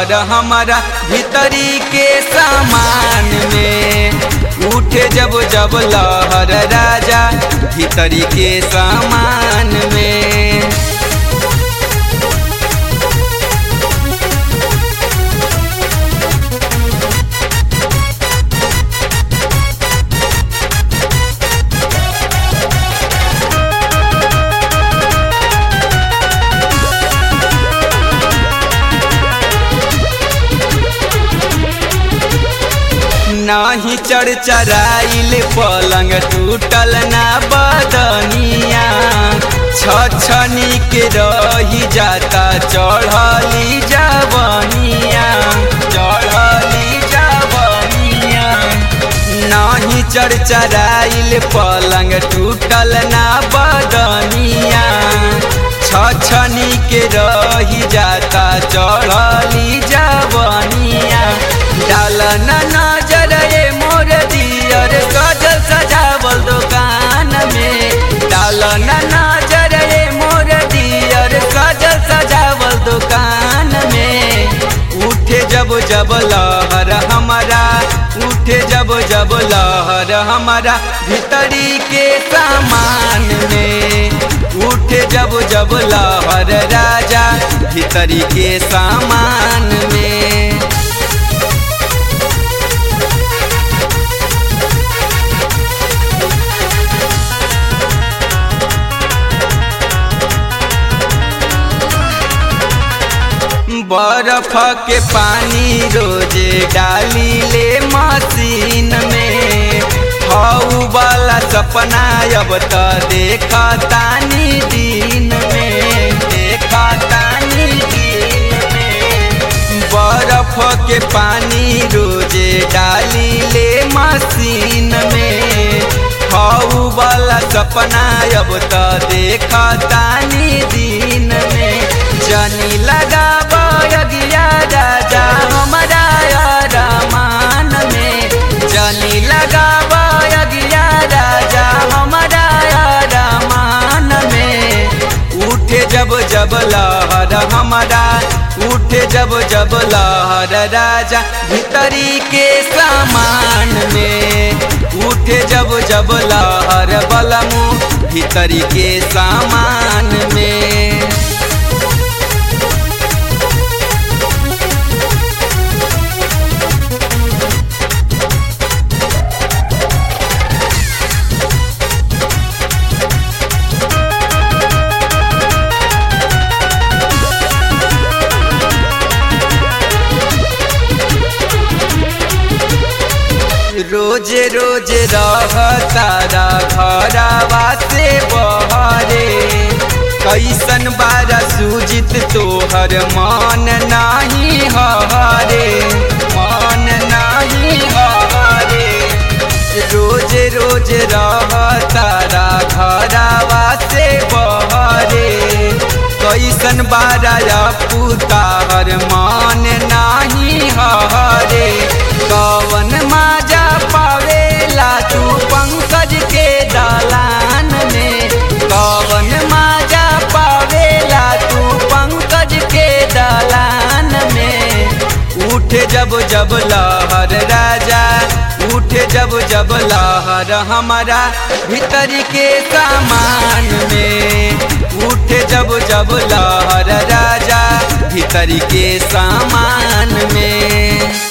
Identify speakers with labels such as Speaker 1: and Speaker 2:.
Speaker 1: लहर हमारा भीतरी के सामान में उठे जब जब लहर राजा भीतरी के सामान में नाही चढ़ चराइल पलंग टूटल ना बदनिया छछनी के रही जाता चढ़ली जवनिया चढ़ली जवनिया नाही चढ़ चराइल पलंग टूटल ना बदनिया छछनी के रही जाता चढ़ली जवनिया डाल न नजर ए मोर दियर सजल सजावल दुकान में डाल न नजर ए मोर दियर सजल सजावल दुकान में उठे जब जब लहर हमारा उठे जब जब लहर हमारा भीतरी के सामान में उठे जब जब लहर राजा भीतरी के सामान में बर्फ के पानी रोजे डाली ले मशीन में हऊ वाला सपना अब तो देखा तानी दिन में देखा तानी दिन में बर्फ के पानी रोजे डाली ले मशीन में हऊ वाला सपना अब तो देखा तानी दिन में जनी लगा बगिया राजा हमारा रमान में जनी लगा बगिया राजा हमारा रमान में उठे जब जब लहर हमारा उठे जब जब लहर राजा भीतरी के सामान में उठे जब जब लहर बलमू भीतरी के सामान में रोज रोज रह तारा घरवा से बहरे कैसन बारा सूजित तोहर मन नाही हरे मन नाही हरे रोज रोज रह तारा घरवा से बहरे कैसन बारा पुतार मन नाही हरे कवन माजा पावेला तू पंकज के दलान में कवन माजा पावेला तू पंकज के दलान में उठे जब जब लहर राजा उठे जब जब लहर हमारा भीतर के सामान में उठे जब जब लहर राजा भीतर के सामान में